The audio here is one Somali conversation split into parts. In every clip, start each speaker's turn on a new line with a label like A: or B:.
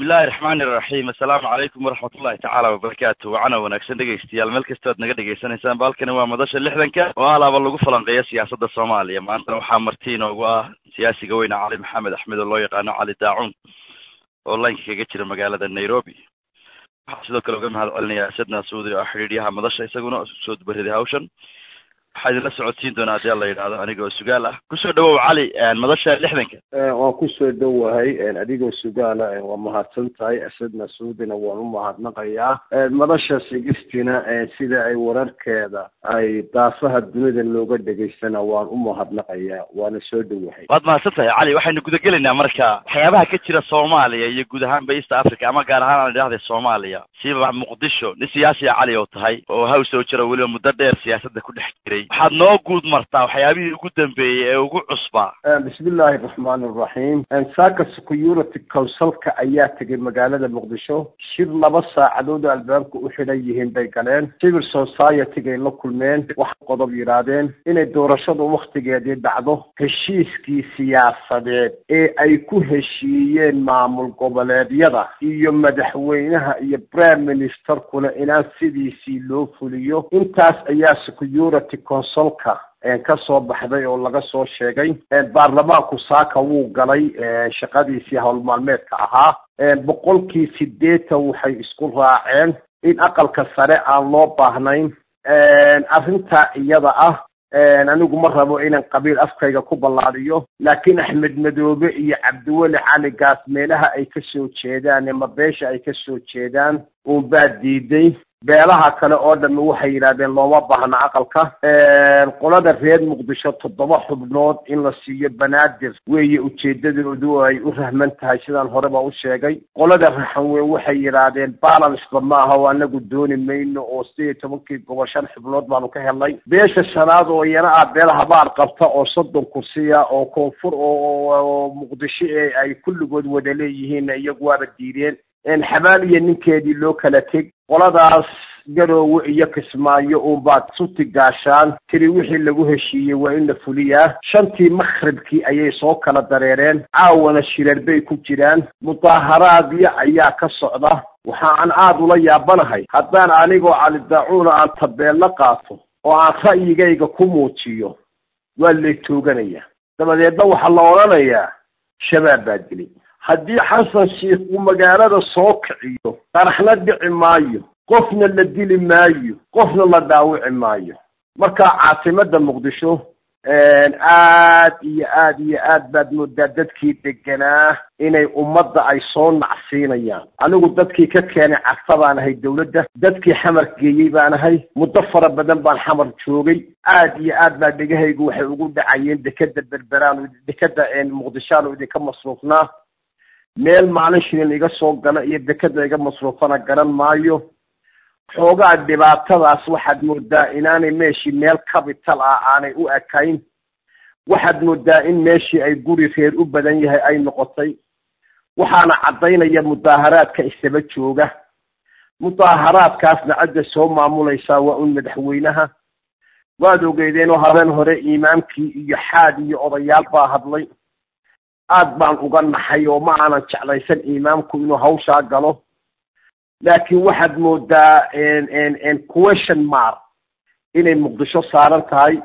A: bismillahi raxmaani iraxiim assalaamu calaykum waraxmat ullahi tacaala wabarakaatu wacana wanaagsan dhegaystayaal meel kastood naga dhegaysanaysaan baalkani waa madasha lixdanka oo alaaba lagu falanqeeya siyaasadda soomaaliya maantana waxaa marti inoogu ah siyaasiga weyne cali maxamed axmed oo loo yaqaano cali daacuun oo laynka kaga jira magaalada nairobi waxaa sidoo kale uga mahad celinaya asadna suudi oo xidhiidyaha madasha isaguna soo dubariday hawshan waxaa idinla socodsiin doonaa hadii la yidhahdo aniga oo sugaal ah kusoo dhawow cali madasha lixdanka
B: waan kusoo dhowahay adigoo sugaala waa mahadsan tahay asadna suudina waan u mahadnaqayaa madasha sigistina sida ay wararkeeda ay daafaha dunida looga dhegaystana waan u mahadnaqayaa waana soo dhowahay
A: waad mahadsan tahay cali waxaynu gudagelaynaa marka waxyaabaha ka jira soomaaliya iyo guud ahaanba east africa ama gaar ahaan aan idhahday soomaaliya siba muqdisho nin siyaasiya cali oo tahay oo haws oo jira weliba muddo dheer siyaasadda ku dhex jiray waxaad noo guud martaa waxyaabihii ugu dambeeyey ee ugu cusbaa
B: bismillahi raxmaani raxiim saaka security councilka ayaa tegay magaalada muqdisho shir laba saacadood oo albaabka u xidhan yihiin bay galeen civil society-gay la kulmeen waxay qodob yidhaahdeen inay doorashadu waktigeedii dhacdo heshiiskii siyaasadeed ee ay ku heshiiyeen maamul goboleedyada iyo madaxweynaha iyo prime ministerkuna inaan sidiisii loo fuliyo intaas ayaa security consulka ka soo baxday oo laga soo sheegay baarlamaanku saaka wuu galay shaqadiisii howlmaalmeedka ahaa boqolkii sideetan waxay isku raaceen in aqalka sare aan loo baahnayn arrintaa iyada ah anigu ma rabo inaan qabiil afkayga ku ballaadiyo laakiin axmed madoobe iyo cabdiweli cali gaas meelaha ay ka soo jeedaan ama beesha ay ka soo jeedaan uunbaa diiday beelaha kale oo dhami waxay yidhahdeen looma baahna aqalka qolada reer muqdisho toddoba xubnood in la siiyo banaadir weeye ujeedadoodu ay u rahman tahay sidaan horeba u sheegay qolada raxanweyn waxay yidhaahdeen balanceba maaha oo anagu dooni mayno oo sideed iyo tobankii gobol shan xubnood baanu ka helnay beesha shanaad oo iyana ah beel habaar qabta oo soddon kursiya oo koonfur oo muqdisho ee ay kulligood wada leeyihiinna iyagu waaba diideen xabaal iyo ninkeedii loo kala teg qoladaas garoowe iyo kismaayo uunbaad suti gaashaan tiri wixii lagu heshiiyey waa in la fuliyaa shantii makhribkii ayay soo kala dareereen caawana shirar bay ku jiraan mudaaharaadyo ayaa ka socda waxa aan aada ula yaabanahay haddaan anigoo cali daacuuna aan tabeello qaato oo aan ra'yigayga ku muujiyo waa lay tooganaya dabadeedna waxaa la odhanayaa shabaab baa dilay haddii xasan sheikh uu magaalada soo kiciyo qaraxna dhici maayo qofna la dili maayo qofna la dhaawici maayo marka caasimada muqdisho aad iyo aad iyo aad baad moodaa dadkii deganaa inay ummadda ay soo nacsiinayaan anigu dadkii ka keenay cagta baan ahay dawladda dadkii xamar geeyey baan ahay muddo fara badan baan xamar joogay aad iyo aad baa dhegahaygu waxay ugu dhacayeen dekeda berberaan dekeda muqdishoaan idinka masruufnaa meel maalin shilin iga soo gala iyo dekeda iga masruufana garan maayo xoogaa dhibaatadaas waxaad moodaa inaanay meeshii meel capital ah aanay u ekayn waxaad moodaa in meeshii ay guri reer u badan yahay ay noqotay waxaana caddaynaya mudaaharaadka isaba jooga mudaaharaadkaasna cidda soo maamulaysaa waa un madaxweynaha waad ogeydeenoo habeen hore imaamkii iyo xaad iyo odayaal baa hadlay aad baan uga naxay oo ma aanan jeclaysan imaamku inuu hawshaa galo laakiin waxaad moodaa question mark inay muqdisho saaran tahay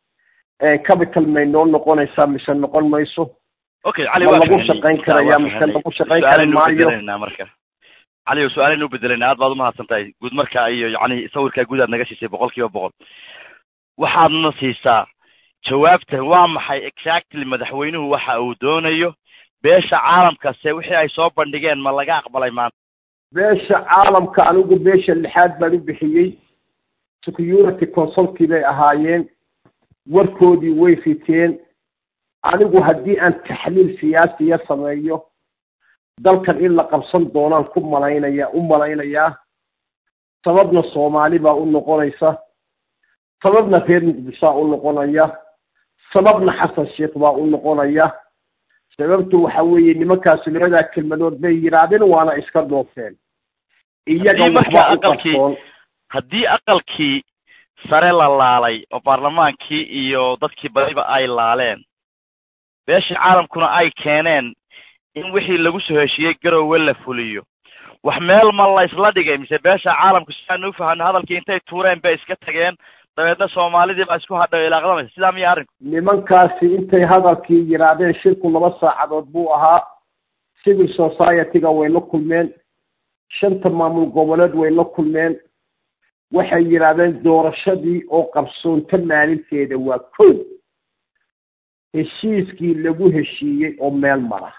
B: capital may noo noqonaysaa mise noqon mayso
A: okay cali
B: ma lagu shaqayn karaya mise lagu shaqayn kari maayo
A: marka cali su-aaleynu bedelayna aad baad umahadsan tahay guud markaa iyo yani sawirkaa guud aad naga siisay boqol kiiba boqol waxaadna siisaa jawaabta waa maxay exactly madaxweynuhu waxa uu doonayo beesha caalamkase wixii ay soo bandhigeen ma laga aqbalay maanta
B: beesha caalamka anigu beesha lixaad baan u bixiyey security consulkii bay ahaayeen warkoodii way riteen anigu haddii aan taxliil siyaasiya sameeyo dalkan in la qabsan doonaan ku malaynaya u malaynayaa sababna soomaali baa u noqonaysa sababna reer muqdishoa u noqonaya sababna xasan sheikh baa u noqonaya sababtu waxa weeye nimankaasi labadaa kelmadood bay yidhaahdeen waana iska dhoofeen iyaga waxbaa u qarsoon
A: haddii aqalkii sare la laalay oo baarlamaankii iyo dadkii badiba ay laaleen beeshii caalamkuna ay keeneen in wixii lagu soo heshiiyey garowe la fuliyo wax meel ma la isla dhigay mise beesha caalamku si aan u fahano hadalkii intay tuureen bay iska tageen dabeedna soomaalidii baa isku hadhay ilaaqdamaysa sidaa miya arrinku
B: nimankaasi intay hadalkii yidhaahdeen shirku laba saacadood buu ahaa civil society-ga way la kulmeen shanta maamul goboleed way la kulmeen waxay yidhaahdeen doorashadii oo qabsoonta maalinteeda waa kow heshiiskii lagu heshiiyey oo meel mara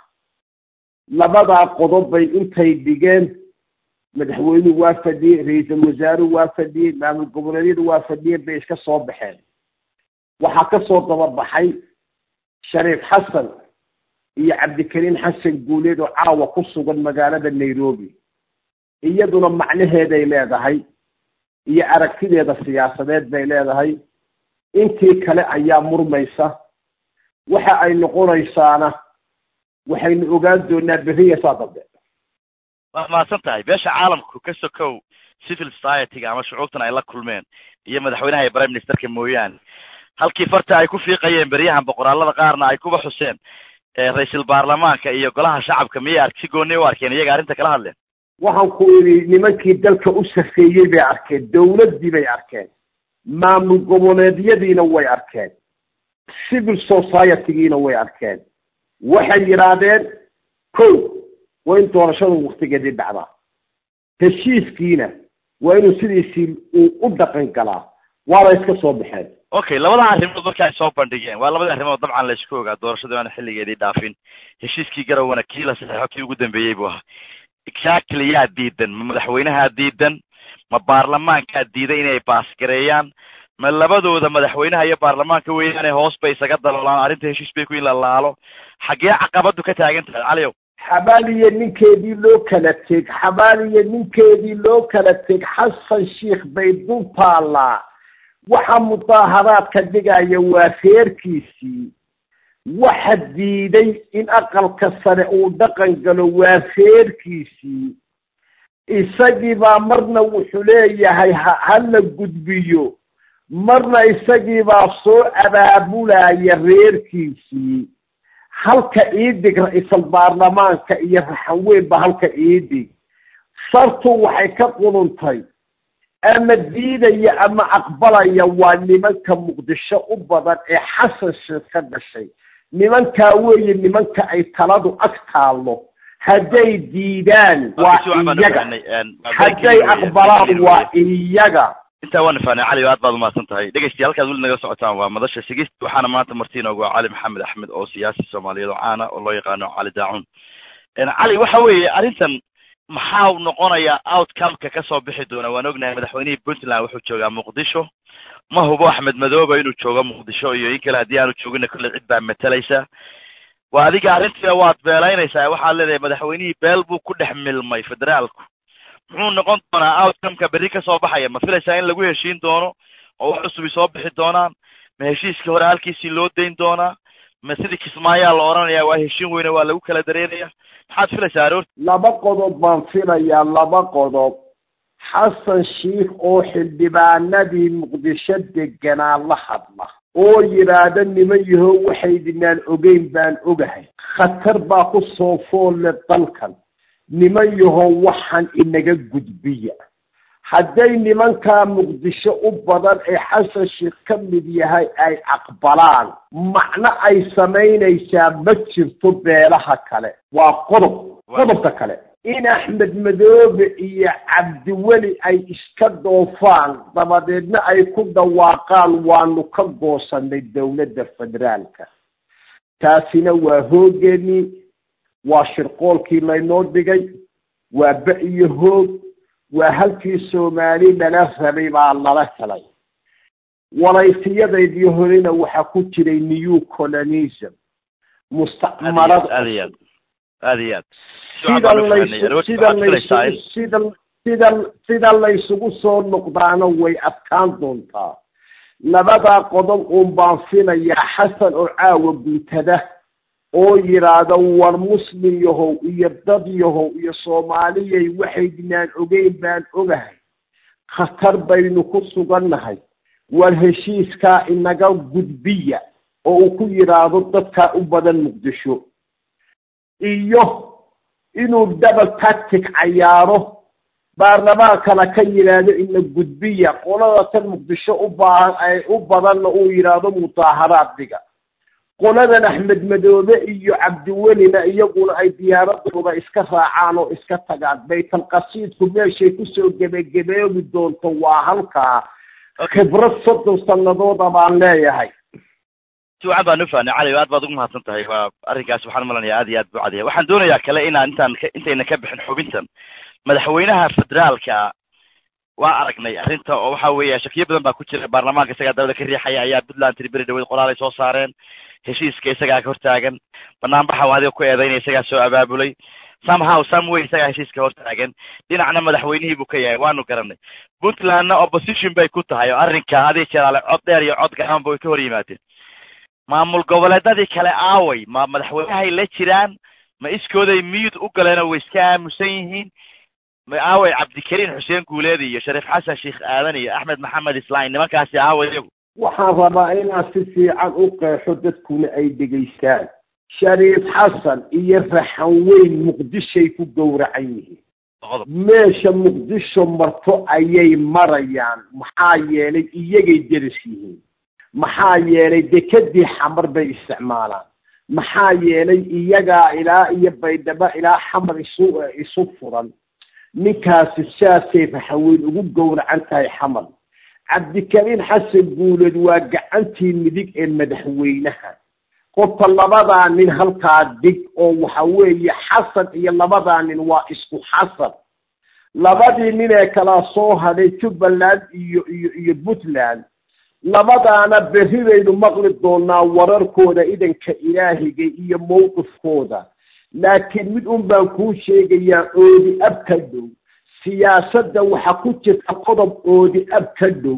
B: labadaa qodob bay intay dhigeen madaxweynuhu waa fadhiyey ra-iisul wasaaruhu waa fadhiyey maamul goboleedyadu waa fadhiyeen bay iska soo baxeen waxaa ka soo dababaxay shariif xasan iyo cabdikariim xasan guuleed oo caawa ku sugan magaalada nairobi iyaduna macnaheeday leedahay iyo aragtideeda siyaasadeed bay leedahay intii kale ayaa murmaysa waxa ay noqonaysaana waxaynu ogaan doonaa beriya saa dambe
A: waa mahadsan tahay beesha caalamku ka sokow civil society-ga ama shucuubtan ay la kulmeen iyo madaxweynaha iyo prime ministerka mooyaane halkii farta ay ku fiiqayeen beryahan boqoraalada qaarna ay kuba xuseen ra-iisul baarlamaanka iyo golaha shacabka miyay ark si gooni u arkeen iyaga arrinta kala hadleen
B: waxaan ku idhi nimankii dalka u safeeyey bay arkeen dawladdii bay arkeen maamul goboleedyadiina way arkeen civil society-giina way arkeen waxay yidhaahdeen kow waa in doorashadu waktigeedii dhacdaa heshiiskiina waa inuu sidiisii uu u dhaqan galaa waana iska soo baxeen
A: okay labada arrimood marka ay soo bandhigeen waa labada arrimood dabcan la isku ogaa doorashadu aana xilligeedii dhaafin heshiiskii garowana kii la saxeexo kii ugu dambeeyey buu ahaa exactly yaa diidan ma madaxweynahaa diidan ma baarlamaankaa diiday inay baasgareeyaan ma labadooda madaxweynaha iyo baarlamaanka weeyaane hoos bay isaga daloolaan arrinta heshiis bay ku in la laalo xaggee caqabadu ka taagan tahay caliyow
B: xabaaliyo ninkeedii loo kala teg xabaaliyo ninkeedii loo kala teg xasan sheikh bay dul taallaa waxa mudaaharaadka dhigaya waa reerkiisii waxa diiday in aqalka sare uu dhaqan galo waa reerkiisii isagii baa marna wuxuu leeyahay ha hala gudbiyo marna isagii baa soo abaabulaya reerkiisii halka iidig ra-iisal baarlamaanka iyo raxanweynba halka iidig sartu waxay ka quduntay ama diidaya ama aqbalaya waa nimanka muqdisho u badan ee xasan sheekh ka dhashay nimankaa weeye nimanka ay taladu ag taallo hadday diidaan waa iyaga hadday aqbalaan waa iyaga
A: intaa waan ifaanay cali aad baad umahadsan tahay dhegeystayaal halkaad weli nagala socotaan waa madasha sigist waxaana maanta marti inoogu cali maxamed axmed oo siyaasi soomaaliyeed oo caana oo loo yaqaano cali daacun cali waxa weeye arrintan maxaa noqonaya outcomeka kasoo bixi doona waan ognahay madaxweynihii puntland wuxuu joogaa muqdisho ma hubo axmed madooba inuu joogo muqdisho iyo in kale haddii aanu joogina kolley cid baa matalaysa waa adiga arrintiina waad beelaynaysaa waxaad leedahay madaxweynihii beel buu ku dhex milmay federaalku muxuu noqon doonaa outcomeka berri kasoo baxaya ma filaysaa in lagu heshiin doono oo wax cusubi soo bixi doonaan ma heshiiskii hore halkiisii loo dayn doonaa ma sidii kismaayaa la odhanaya waa heshiin weyne waa lagu kala dareeraya maxaad filaysaa aroorti
B: laba qodob baan filayaa laba qodob xasan sheikh oo xildhibaanadii muqdisho deganaa la hadla oo yidhaahda niman yahow waxaydinaan ogeyn baan ogahay khatar baa ku soo foolle dalkan niman yahow waxaan inaga gudbiya hadday nimankaa muqdisho u badan ee xasan sheikh ka mid yahay ay aqbalaan macno ay samaynaysaa ma jirto beelaha kale waa qodob qodobka kale in axmed madoobe iyo cabdiweli ay iska doofaan dabadeedna ay ku dhawaaqaan waanu ka goosanay dowladda federaalka taasina waa hoogeenii waa shirqoolkii laynoo dhigay waa ba iyo hoog waa halkii soomaali lala rabay baa lala helay walaysiyadaydii horena waxaa ku jiray new colonism mustacmarada
A: aad iyo aad aad iyo aad
B: sida laysu sida laysugu sida sida sida laysugu soo noqdaana way adkaan doontaa labadaa qodob uun baan filayaa xasan oo caawa guntada oo yidhaahdo war muslim yahow iyo dad yahow iyo soomaaliyay waxaydinaan ogeyn baan ogahay khatar baynu ku sugannahay war heshiiskaa inaga gudbiya oo uu ku yidhaahdo dadkaa u badan muqdisho iyo inuu double tactic cayaaro baarlamaankana ka yidhaahdo ina gudbiya qolada tan muqdisho u baahan ay u badanna uu yidhaahdo mudaaharaad dhiga qoladan axmed madoobe iyo cabdiwelina iyaguna ay diyaaradooda iska raacaan oo iska tagaan baytalqasiidku meeshay kusoo gebagebeebi doonto waa halkaa khibrad soddon sanadooda baan leeyahay
A: si wacan baan ufahnay cali aad baad ugu mahadsan tahay waa arrinkaas waxaan malanaya aad iyo aad buu cadaya waxaan doonayaa kale inaan intaan intayna ka bixin xubintan madaxweynaha federaalka waa aragnay arrinta oo waxa weeya shakiyo badan baa ku jira baarlamaanka isagaa dawlada ka riixaya ayaa puntland tiri beri dhaweyd qoraal ay soo saareen heshiiska isagaa ka hortaagan banaanbaxa adiga ku eedaynaya isagaa soo abaabulay somehow someway isagaa heshiiska hortaagan dhinacna madaxweynihii buu ka yahay waanu garanay puntlandna opposition bay ku tahay oo arrinka adii jeraale cod dheer iyo cod gacanba way ka hor yimaadeen maamul goboleedadii kale aaway ma madaxweynahay la jiraan ma iskooday miyud u galeenoo way iska aamusan yihiin ma aaway cabdikariin xuseen guuleedi iyo shariif xasan sheekh aadan iyo axmed maxamed islaam nimankaasi aaway iyagu
B: waxaan rabaa inaan si fiican u qeexo dadkuna ay dhegaystaan shariif xasan iyo raxan weyn muqdishoay ku gowracan yihiin meesha muqdisho marto ayay marayaan maxaa yeelay iyagay deris yihiin maxaa yeelay dekedii xamar bay isticmaalaan maxaa yeelay iyagaa ilaa iyo baydhabo ilaa xamar isu isu furan ninkaasi saasay raxaweyn ugu gowracan tahay xamar cabdikariin xasan guuleed waa gacantii midig ee madaxweynaha qofka labadaa nin halkaa dig oo waxa weeye xasan iyo labadaa nin waa isku xasan labadii nin ee kala soo hadhay jubbaland iyo iyo iyo puntland labadaana berri baynu maqli doonaa wararkooda idanka ilaahiga iyo mowqifkooda laakiin mid un baan kuu sheegayaa oodi ab ka dhow siyaasadda waxa ku jirta qodob oodi ab ka dhow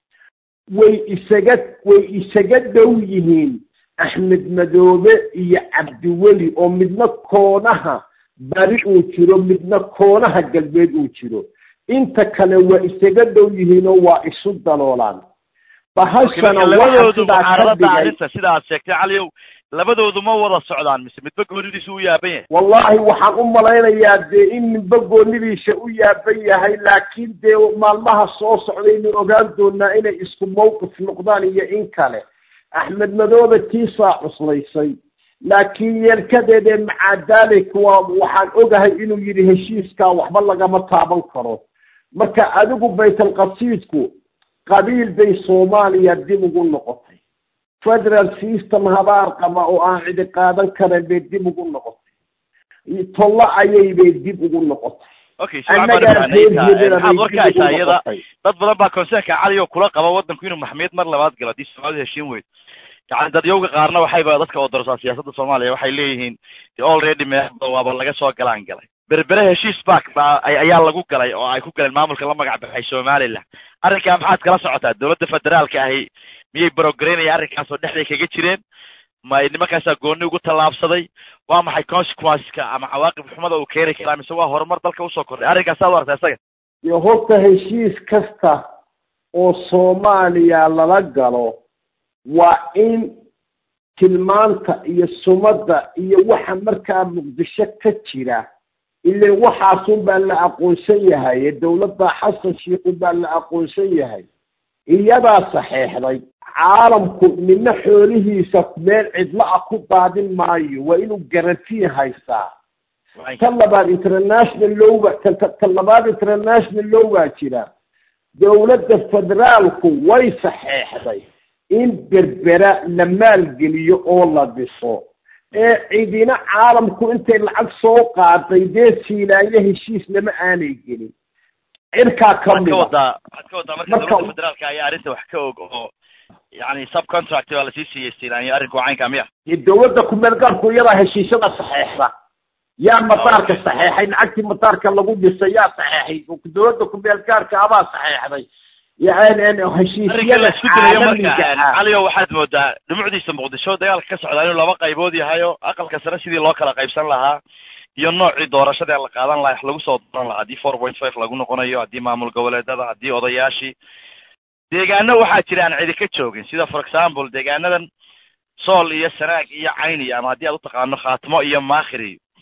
B: way isaga way isaga dhow yihiin axmed madoobe iyo cabdiweli oo midna koonaha bari uu jiro midna koonaha galbeed uu jiro inta kale waa isaga dhow yihiinoo waa isu daloolaan bahashana
A: labadoodu mucaaradada arrinta sida aad sheegtay caliow labadoodu ma wada socdaan mise midba goonidiisa u yaaban yahay
B: wallahi waxaan u malaynayaa dee in midba goonidiisa u yaaban yahay laakiin dee maalmaha soo socdaynu ogaan doonaa inay isku mawqif noqdaan iyo in kale axmed madoobe tiisaa cuslaysay laakiin yeelkadeedee macaadaalik waa waxaan ogahay inuu yidhi heshiiskaa waxba lagama taaban karo marka adigu baytalqasiidku qabiil bay soomaaliya dib ugu noqotay federal system habaar qaba oo aan cidi qaadan karan bay dib ugu noqotay tollo ayay bay dib ugu noqotay
A: okay maxaad warka haysaa iyada dad badan baa concernka cali oo kula qaba waddanku inuu maxmiyad mar labaad galo haddii soomaalida heshiin weyd yani dadyowga qaarna waxayba dadka oo darsaa siyaasadda soomaaliya waxay leeyihiin already meexda waaba laga soo galaan galay berbere heshiis bak baa ayaa lagu galay oo ay ku galeen maamulka la magac baxay somaliland arrinkaa maxaad kala socotaa dowladda federaalka ahi miyay brogaraynaya arrinkaas oo dhexday kaga jireen ma nimankaasaa gooni ugu tallaabsaday waa maxay consequenceska ama cawaaqib xumada uu keeni karaa mise waa horumar dalka usoo kordhay arrinkaas saad u aragtaa isaga
B: iyo horta heshiis kasta oo soomaaliya lala galo waa in tilmaanta iyo sumadda iyo waxa markaa muqdisho ka jira ilan waxaasun baa la aqoonsan yahay dowladda xasan sheikhu baa la aqoonsan yahay iyadaa saxeexday caalamku nina xoolihiisa meel cidlo ah ku daadin maayo waa inuu garantiin haystaa tan labaad international lowba tan labaad international low baa jira dowladda federaalku way saxeexday in berbera la maalgeliyo oo la dhiso ee cidina caalamku intay lacag soo qaaday dee siilaanyo heshiis lama aanay gelin cirkaa ka
A: waxaad ka
B: mida
A: wadaa waxaad ka wadaa marka
B: Marka-
A: dowladda federaalka ayaa arrinta wax ka og oo yani subcontract baa lasii siiyey siilaanyo arrinku caynka miya
B: iyo dowladda kumeelgaarku iyadaa heshiisyada saxeexda yaa madaarka saxeexay lacagtii madaarka lagu dhisay yaa saxeexay dowladda kumeelgaarka abaa saxeexday yani
A: arrinka la
B: heshiisyada
A: isku dilayo marka
B: caalamiga ah
A: caliyo waxaad moodaa dhumucdiisa muqdisho dagaalka ka socdaa inuu laba qaybood yahay oo aqalka sare sidii loo kala qaybsan lahaa iyo noocii doorashada la qaadan lahaa wax lagu soo dooran lahaa haddii four point five lagu noqonayo haddii maamul goboleedada haddii odayaashii deegaano waxaa jira aan cidi ka joogin sida for example deegaanadan sool iyo sanaag iyo cayni ama haddii aad utaqaano khaatimo iyo maakhiri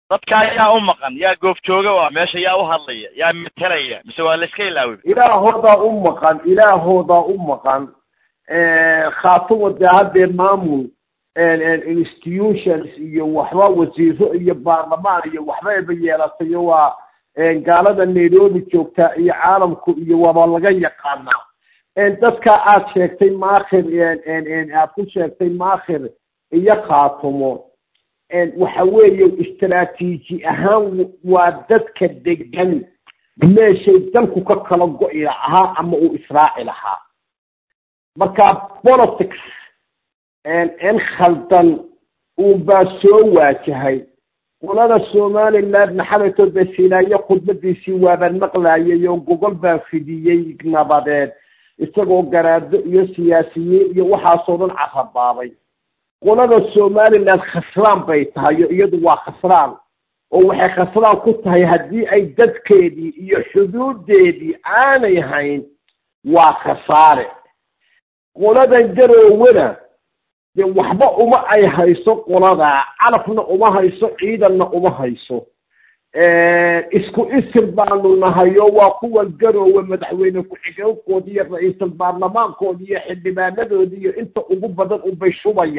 A: dadkaa yaa u maqan yaa goobjooga waa meesha yaa u hadlaya yaa metelaya mise waa la iska ilaawi
B: ilaahoodaa u maqan ilaahoodaa u maqan khaatuma dee haddee maamul institutions iyo waxba wasiiro iyo baarlamaan iyo waxba eba yeelatayo waa gaalada nairobi joogtaa iyo caalamku iyo waaba laga yaqaanaa dadka aad sheegtay maakhir aad ku sheegtay maakhir iyo khaatumo waxa weeye istraatiiji ahaan waa dadka degan meeshay dalku ka kala go-i lahaa ama uu israaci lahaa marka politics in khaldan uunbaa soo waajahay qolada somaliland maxamed besilaaye khudbadiisii waabaan maqlayay oo gogol baan fidiyey nabadeed isagoo garaado iyo siyaasiyiin iyo waxaasoo dhan carabaabay qolada somaliland khasraan bay tahay o iyadu waa khasraan oo waxay khasraan ku tahay haddii ay dadkeedii iyo xuduudeedii aanay hayn waa khasaare qoladan garoowena dee waxba uma ay hayso qoladaa calafna uma hayso ciidanna uma hayso isku isir baanu nahayo waa kuwa garoowe madaxweyne ku-xigeenkoodi iyo ra-iisul baarlamaankoodi iyo xildhibaanadoodi iyo inta ugu badan unbay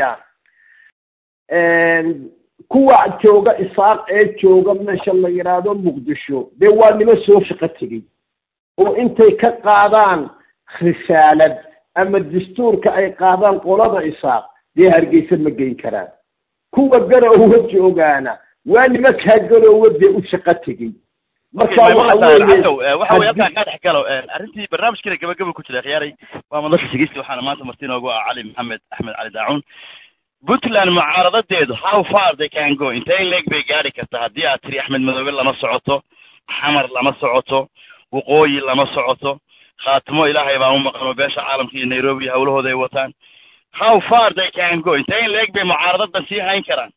B: shubayaan kuwa jooga isaaq ee jooga meesha la yidhaahdo muqdisho dee waa nimo soo shaqo tegey oo intay ka qaadaan risaalad ama dastuurka ay qaadaan qolada isaaq dee hargeysa ma geyn karaan kuwa garoowe joogaana waa nimankaa garoowe dee u shaqo tegey marka
A: waxa wey halkaan kaa dhex galo arrintii barnaamijkiina gabagaba ku jira khiyaaray waa madasha sigeysti waxaana maanta marti inoogu ah cali maxamed axmed cali daacuun puntland mucaaradadeedu how far they can go intee leeg bay gaari kartaa haddii aad tiri axmed madoobe lama socoto xamar lama socoto waqooyi lama socoto khaatimo ilaahay baa u maqan oo beesha caalamka iyo nairobi hawlahooda ay wataan how far they can go intee leeg bay mucaaradadan sii hayn karaan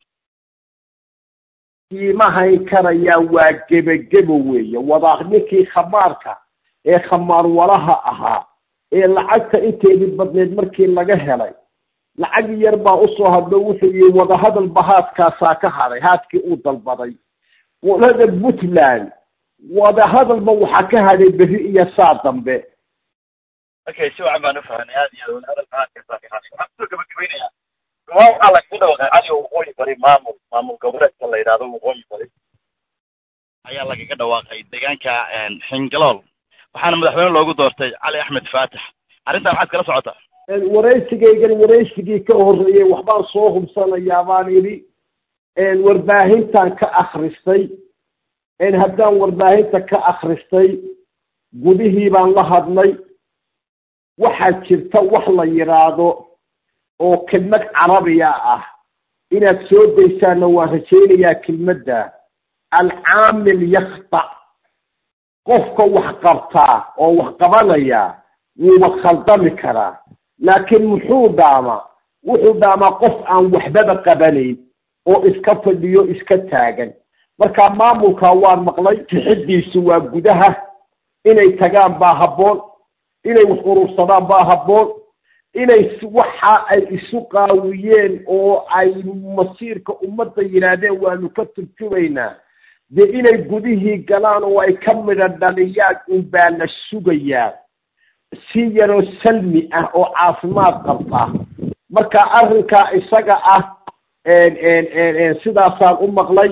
B: siima hayn karayaa waa gebagebo weeye wadaa ninkii khamaarka ee khamaar walaha ahaa ee lacagta inteedii badneed markii laga helay lacag yar baa usoo hadlo wuxuu yihi wadahadalba haadkaasaa ka hadhay haadkii uu dalbaday qolada puntland wadahadalba waxaa ka hadhay berri iyo saa dambe
A: okay si wacan baan ufahanay aad iyo wadahadalba haadkaasaa ka hadhay waxaan kusoo gabagabeynaya waa waxaa lagaga dhawaqay cali waqooyi bari maamul maamul goboleedka la yidhahdo waqooyi bari ayaa lagaga dhawaaqay deegaanka xingalool waxaana madaxweyne loogu doortay cali axmed faatax arrintan maxaad kala socotaa
B: waraysigaygan waraysigii ka horreeyey waxbaan soo hubsanayaa baan idhi warbaahintan ka akristay haddaan warbaahinta ka akristay gudihii baan la hadlay waxaa jirta wax la yidhaahdo oo kelmad carabiya ah inaad soo daysaanna waan rajaynayaa kelmadda alcaamil yaktac qofka wax qabtaa oo wax qabanaya wuuba khaldami karaa laakiin muxuu dhaamaa wuxuu dhaamaa qof aan waxbaba qabanayn oo iska fadhiyo iska taagan marka maamulkaa waan maqlay fixidiisu waa gudaha inay tagaan baa habboon inay wax urursadaan baa habboon inay waxa ay isu qaawiyeen oo ay masiirka ummadda yidhaahdeen waanu ka turjumaynaa dee inay gudihii galaan oo ay ka midha dhaliyaan unbaa la sugayaa si yaroo salmi ah oo caafimaad qabta marka arrinkaa isaga ah sidaasaan u maqlay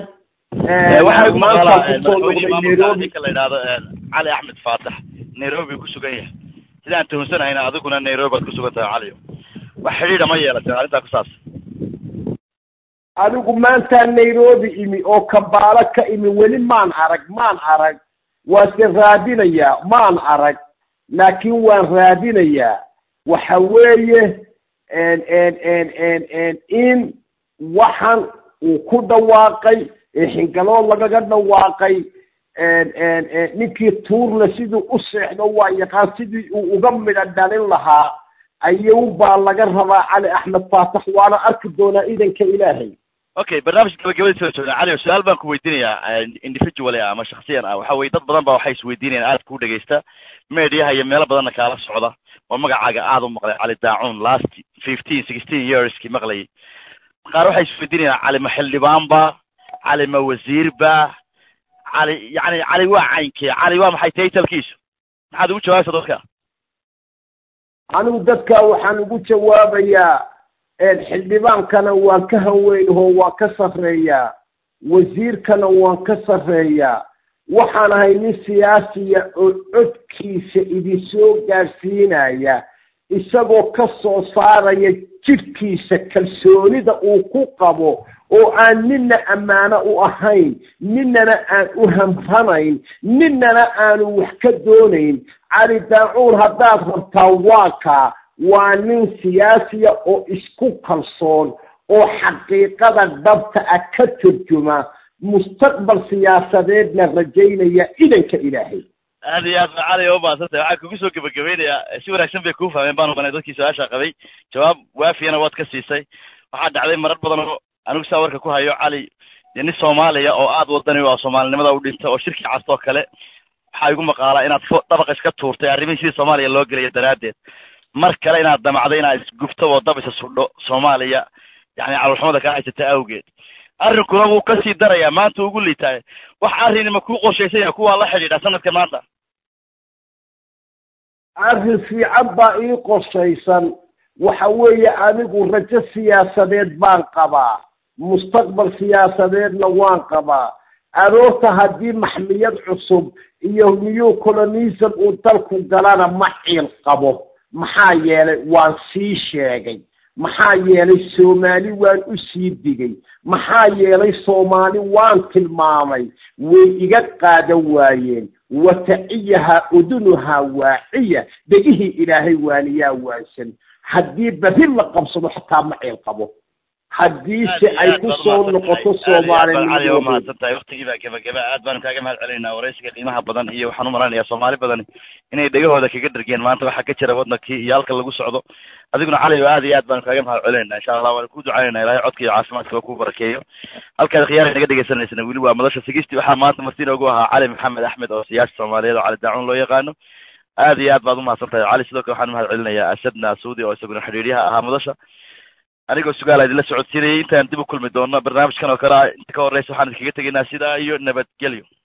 A: ninka la yidhahdo cali axmed faatax nairobi ku sugan yahay sidaan tuhunsanahayna adiguna nairobi aad ku sugan tahay caliyo wax xidhiidha ma yeelateen arrintaa ku saabsan
B: adigu maantaa nairobi imi oo kambaalo ka imi weli maan arag maan arag waase raadinayaa maan arag laakiin waan raadinayaa waxa weeye in waxan uu ku dhawaaqay xingalood lagaga dhawaaqay ninkii tuurle siduu u seexdo waa yaqaan sidii uu uga midha dhalin lahaa ayuunbaa laga rabaa cali axmed faatax waana arki doonaa idanka ilaahay
A: okay barnaamijka gabagabadii soo joognaa cali su-aal baan ku weydiinayaa individually ah ama shaksiyan ah waxa weye dad badan ba waxay isweydiinayaan aad kuu dhegaysta mediaha iyo meelo badanna kaala socda oo magacaaga aad u maqlay cali daacuun last fifteen sixteen yearskii maqlayay qaar waxay isweydiinayaan cali ma xildhibaan ba cali ma wasiir ba cali yani cali waa caynkee cali waa maxay taytalkiisu maxaad ugu jawaabaysa dadka
B: anigu dadka waxaan ugu jawaabayaa xildhibaankana waan ka hanweynahoo waan ka sarreeyaa wasiirkana waan ka sarreeyaa waxaan ahay nin siyaasiya oo codkiisa idinsoo gaadhsiinaya isagoo ka soo saaraya jidhkiisa kalsoonida uu ku qabo oo aan ninna ammaano u ahayn ninnana aan u hamranayn ninnana aanu wax ka doonayn cali daacuur haddaad rabtaa waa kaa waa nin siyaasiya oo isku kalsoon oo xaqiiqada dhabta ah ka turjuma mustaqbal siyaasadeedna rajaynaya idanka ilaahay
A: aad iyo aad ba cali oo maadsantahay waxaan kugu soo gebagabeynayaa si wanaagsan bay kuu fahmeen baan ubanay dadkii su-aasha qabay jawaab waafiyana waad ka siisay waxaa dhacday marar badan oo anigu saa warka ku hayo cali dee nin soomaaliya oo aad wadani oo soomaalinimada u dhintay oo shirkii castoo kale waxaa igu maqaalaa inaad fo dabaq iska tuurtay arrimihii sidii soomaaliya loo gelaya daraaddeed mar kale inaad damacday inaad isgubto oo dab isa sudho soomaaliya yani calolxumada kaa haysata awgeed arrinkuna wuu kasii darayaa maanta ugu liitaay wax arrini ma kuu qorshaysan yahay kuwaa la xidhiidha sanadka maanta
B: arrin fiican baa ii qorshaysan waxa weeye anigu rajo siyaasadeed baan qabaa mustaqbal siyaasadeedna waan qabaa aroorta haddii maxmiyad cusub iyo new colonism uu dalku galana ma ciil qabo maxaa yeelay waan sii sheegay maxaa yeelay soomaali waan u sii digay maxaa yeelay soomaali waan tilmaamay way iga qaadan waayeen wataciyahaa udunuhaa waaciya dhegihii ilaahay waaniyaa waansan haddii berri la qabsado xataa ma ciil qabo haddiise ay ku soo noqoto
A: soomaalinimo mahadsan tahay waktigii baa gebagaba aad baanu kaaga mahad celinaynaa waraysiga qiimaha badan iyo waxaan u maranayaa soomaali badan inay dhegahooda kaga dhergeen maanta waxaa ka jira waddankii iyo halka lagu socdo adiguna cali o aad iyo aad baanu kaaga mahad celinaynaa insha allah waana ku ducaynayna ilahay codka iyo caafimaadkaba ku barakeeyo halkaad khiyaara naga dhegaysanaysana weli waa madasha sigisti waxaa maanta marti noogu ahaa cali maxamed axmed oo siyaasi soomaaliyeed oo cali daacuun loo yaqaano aad iyo aad baad umahadsan tahay cali sidoo kale waxaan mahad celinayaa asadna suudi oo isaguna xidhiidyaha ahaa madasha anigoo sugaala idinla socodsiinayay intaan dib u kulmi doono barnaamijkan oo kale a inta ka horeysa waxaan idinkaga tegaynaa sidaa iyo nabadgelyo